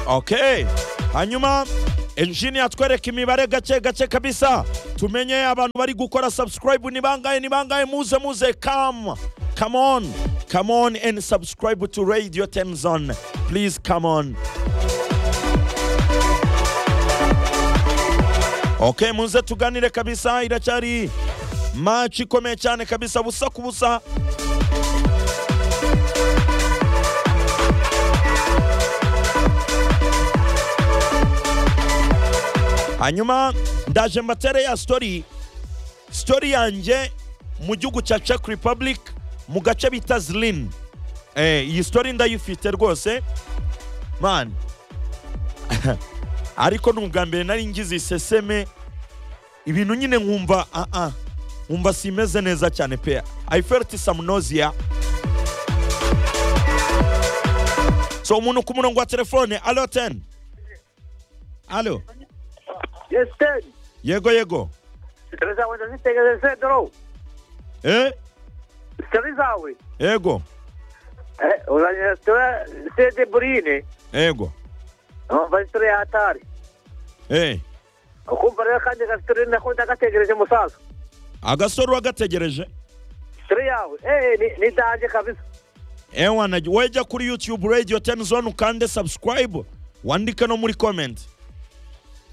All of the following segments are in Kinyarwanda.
okay hanyuma enjini atwereka imibare gake gake kabisa tumenye abantu bari gukora subscribe ni bangahe ni bangahe muze muze come come on come on and subscribe to radio temzon please come on okay muze tuganire kabisa iracyari match ikomeye cyane kabisa busa ku busa hanyuma ndaje mbatere ya story story yanjye mu gihugu cya czech republic mu gace bita zlin eh, iyi story ndayifite rwose man ariko ni ubwa mbere nari ngize iseseme ibintu nyine nkumva ah ah nkumva simeze neza cyane pe i felt some nausea so umuntu ku murongo wa telefone alo 10 alo Yes, ten. yego yego Sitari zawe ndazitegereze doro. eh Sitari zawe. yego Eh, uranyira sitara sede burine. yego Numva sitari ya hatari. eh Ukumva rero kandi gasitari nakunda gategereje musaza. agasore wagategereje Sitari yawe. Eh, ni, ni danje kabisa. ewa na wejya kuri youtube radio 10 zone ukande subscribe wandike no muri comment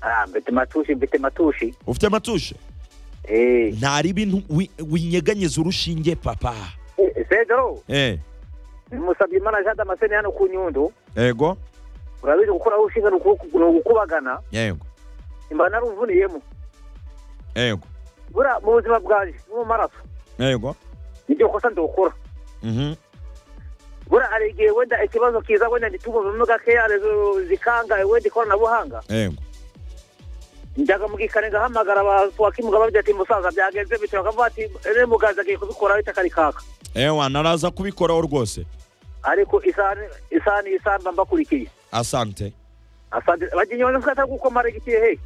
Ah, mbete matushi, mbete matushi. ufite amatushe Eh. ntari ibintu wi- winyeganyiza urushinge papa Eh, Pedro, eh musabye Imana Jean Damascene hano ku Nyundo. yego Urabizi gukuraho ushinga ni ukuku- ni ugukubagana. yego Imba naruvuniyemo. yego Bura mu buzima bwanje, no mu maraso. yego Nibyo kosa ndokora. mhm buriya hari igihe wenda ikibazo kiza wenda ntituvumemo gakeya rezo zikanga wenda ikoranabuhanga yego njyagamugikane ngahamagara abakimuga bavuga ati musaza byagenze bityo bakavuga ati ere mugazi agiye kubikora ahita akarikaka ewa naraza kubikoraho rwose ariko isani isani isani mba mbakurikiye asante asante bagiye nyonza mfata kuko maregitiye he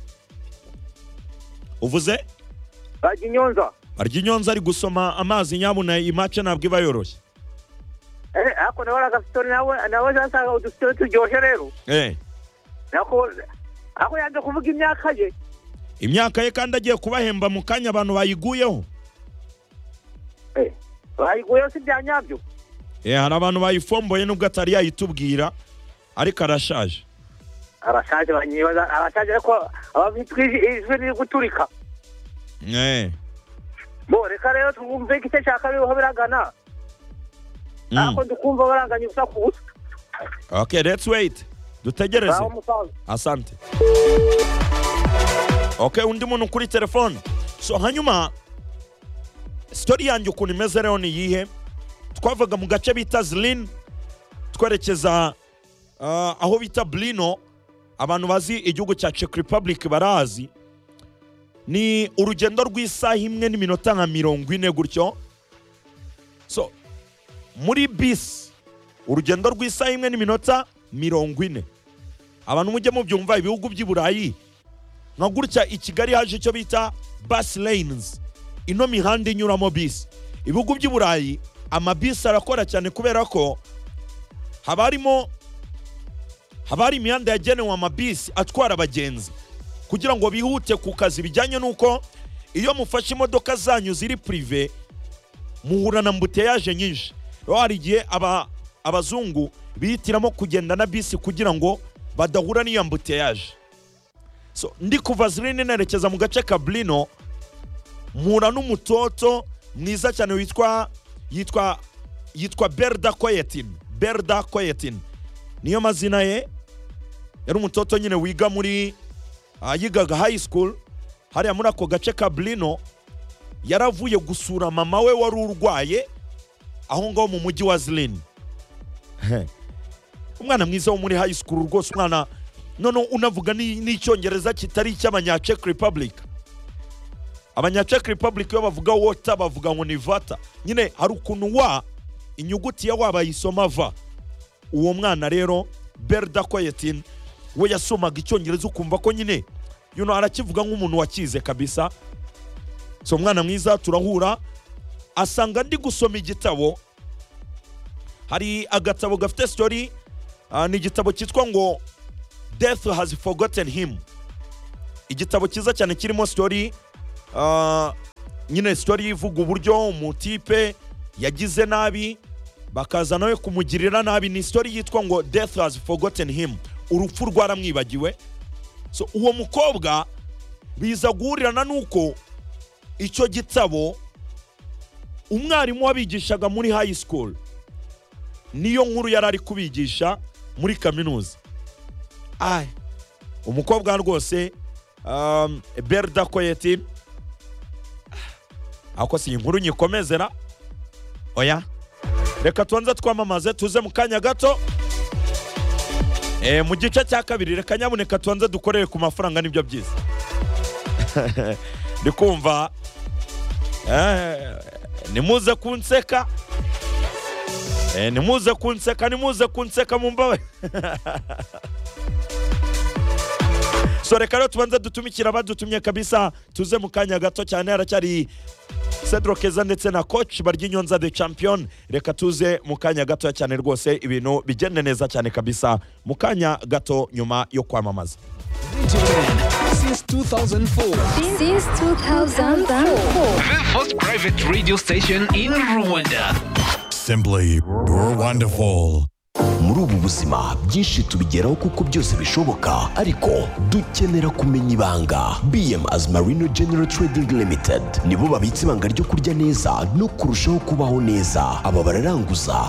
uvuze bagiye nyonza arya inyonza ari gusoma amazi nyabuna imace ntabwo iba yoroshye eh ako nawe agasitori nawe nawe zasanga udusitori turyoshye rero eh nako ako yanze kuvuga imyaka ye imyaka ye kandi agiye kubahemba mu kanya abantu bayiguyeho eh bayiguyeho si bya nyabyo eh hari abantu bayifomboye nubwo atari yayitubwira ariko arashaje arashaje banyibaza arashaje ariko abafitwe ijwi riri guturika eh bo reka rero twumve igice cya kabiri aho biragana mm. ariko ndikumva baranganya ubusa ku busa okay let's wait dutegereze aho musaza asante okay undi muntu kuri telefone so hanyuma story yanjye ukuntu imeze rero ni iyihe twavaga mu gace bita zilin twerekeza ah, aho bita blino abantu bazi igihugu cya czech republic barazi ni urugendo rw'isaha imwe n'iminota nka mirongo ine gutyo so muri bisi urugendo rw'isaha imwe n'iminota mirongo ine abantu mujye mubyumva ibihugu by'i burayi nka gutya i kigali haje icyo bita bus lanes ino mihanda inyuramo bisi ibihugu by'i burayi amabisi arakora cyane kubera ko haba harimo haba hari imihanda yagenewe amabisi atwara abagenzi kugira ngo bihute ku kazi bijyanye n'uko iyo mufashe imodoka zanyu ziri purive muhura na mbuteyaje nyinshi rero hari igihe aba abazungu bihitiramo kugenda na bisi kugira ngo badahura n'iyo mbuteyaje so ndi kuva zilini nerekeza mu gace ka blino mpura n'umutoto mwiza cyane witwa yitwa yitwa berda koyetin berda koyetin niyo mazina ye yari umutoto nyine wiga muri ah, yigaga high school hariya muri ako gace ka blino yaravuye gusura mama we wari urwaye aho ngaho mu mujyi wa zilini umwana mwiza wo muri high school rwose umwana none unavuga ni- n'icyongereza kitari icy'abanya czech republic abanya czech republic iyo bavuga wota bavuga ngo ni vata nyine hari ukuntu wa inyuguti ya wa bayisoma va uwo mwana rero berda koyetin we yasomaga icyongereza ukumva ko nyine yuno arakivuga nk'umuntu wakize kabisa so umwana mwiza turahura asanga ndi gusoma igitabo hari agatabo gafite sitori ah, ni igitabo cyitwa ngo death has forgotten him igitabo cyiza cyane kirimo story ah, nyine story ivuga uburyo umutipe yagize nabi bakaza nawe kumugirira nabi ni story yitwa ngo death has forgotten him urupfu rwaramwibagiwe so uwo mukobwa biza guhurirana n'uko icyo gitabo umwarimu wabigishaga muri high school niyo nkuru yari ari kubigisha muri kaminuza Ai, umukobwa rwose um, berda koyeti ako si inkuru nyikomezera oya reka tubanze twamamaze tuze mu kanya gato Eh, mu gice cya kabiri reka nyabuneka tubanze dukorere ku mafaranga nibyo byiza ndi kumva eh, nimuze kunseka Eh, nimuze kunseka nimuze kunseka mumbawe so reka rero tubanze dutumikira abadutumye kabisa tuze mu kanya gato cyane haracyari Cedro Keza ndetse na coach barya inyonza the champion reka tuze mu kanya gato cyane rwose ibintu bigende neza cyane kabisa mu kanya gato nyuma yo kwamamaza DJN since 2004. since 2004. The first private radio station in Rwanda. Simply wonderful. muri ubu buzima byinshi tubigeraho kuko byose bishoboka ariko dukenera kumenya ibanga bm as marino general trading limited nibo babitse ibanga ryo kurya neza no kurushaho kubaho neza aba bararanguza